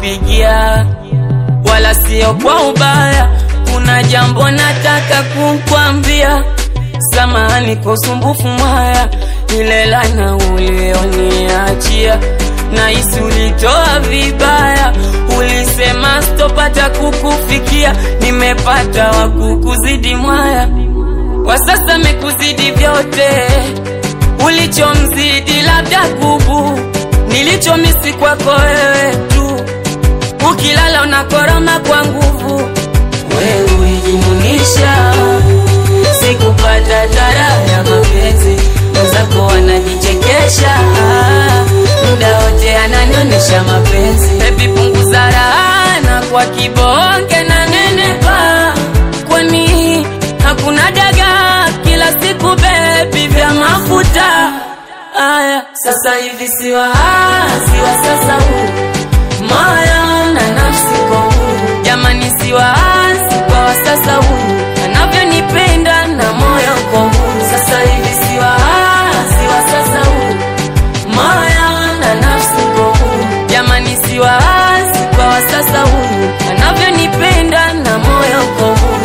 kukupigia, wala sio kwa ubaya. Kuna jambo nataka kukwambia, samahani kwa usumbufu mwaya, ile laana ulioniachia nahisi ulitoa vibaya, ulisema sitopata kukufikia, nimepata wa kukuzidi mwaya, kwa sasa mekuzidi vyote, ulichomzidi labda kubu, nilichomisi kwako wewe tu, ukilala unakoroma kwa nguvu, wewe ulijimunisha, sikupata tara ya mapenzi, wenzako wanajichekesha muda wote ananionyesha mapenzi. Baby punguza raha na kwa kibonge na nenepa, kwani hakuna daga kila siku baby vya mafuta aya. Sasa hivi siwa siwa sasa huu moyo na nafsi kwa huu jamani, siwa si kwa sasa huu anavyonipenda na moyo kwa huu sasa hivi siwa siwa sasa huu moyo na nafsi kwa huu jamani, si waasi kwa wasasa huu anavyonipenda na moyo kwa huu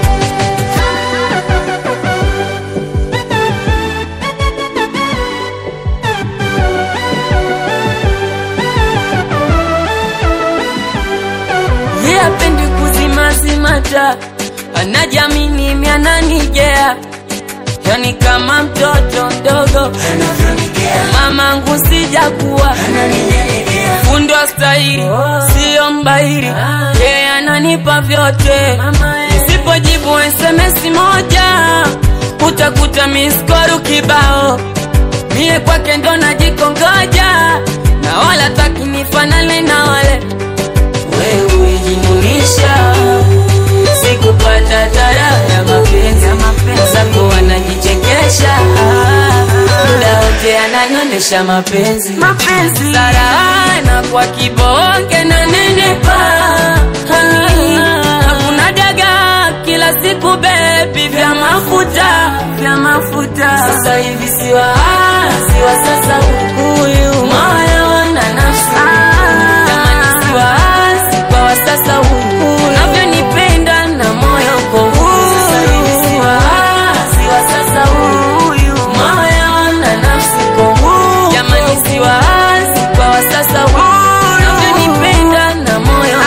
ye apendi kuzimazimata, anajamini miananigea yani kama mtoto mdogo mamangu sijakuwa fundi wa stahili siyo mbairi yeye ananipa vyote nisipojibu SMS moja utakuta miskoru kibao mie kwake ndo najikongoja na wala takinifanane na wale wewe ulijimunisha sikupata tara ya mapenzi zako wanajichekesha muda wote ananionesha mapenzi mapenzi sarana kwa kibonge na nenepa hakuna daga kila siku bebi vya mafuta vya mafuta sasa hivi siwa siwa sasa huyu moyo na nafsi jamani siwa si kwa wasasa huu unavyonipenda na moyo kwa huu sasa hivi siwa siwa sasa huyu moyo na nafsi kwa huu jamani siwa si kwa wasasa huu unavyonipenda na moyo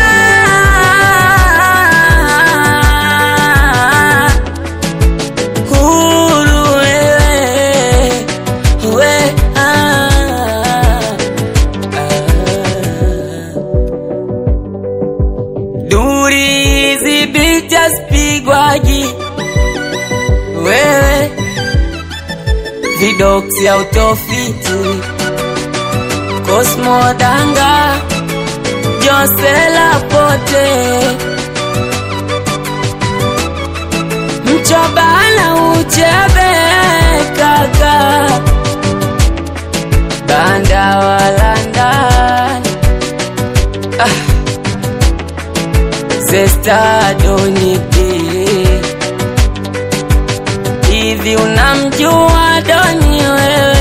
huru wewe we ah, ah. Duri hizi picha spigwaji wewe vidoksi autofiti Cosmo Danga Josela Pote Mchobana uchebe kaka Banda walanda ah. Zesta Doniki hivi unamjua Doni wewe